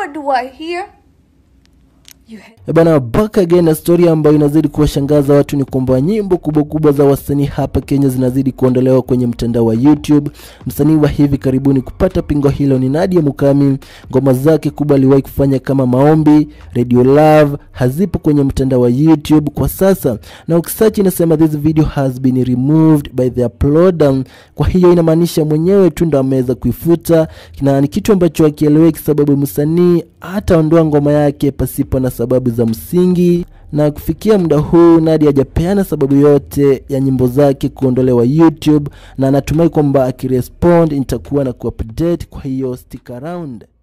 what do I hear? You ha- Eh Bana, back again na story ambayo inazidi kuwashangaza watu ni kwamba nyimbo kubwa kubwa za wasanii hapa Kenya zinazidi kuondolewa kwenye mtandao wa YouTube. Msanii wa hivi karibuni kupata pingo hilo ni Nadia Mukami. Ngoma zake kubwa aliwahi kufanya kama Maombi, Radio Love hazipo kwenye mtandao wa YouTube kwa sasa, na ukisearch inasema this video has been removed by the uploader. Kwa hiyo inamaanisha mwenyewe tu ndo ameweza kuifuta, na ni kitu ambacho hakieleweki, sababu msanii hataondoa ngoma yake pasipo na sababu za msingi na kufikia muda huu Nadia hajapeana sababu yote ya nyimbo zake kuondolewa YouTube, na anatumai kwamba akirespond nitakuwa na kuupdate. Kwa hiyo stick around.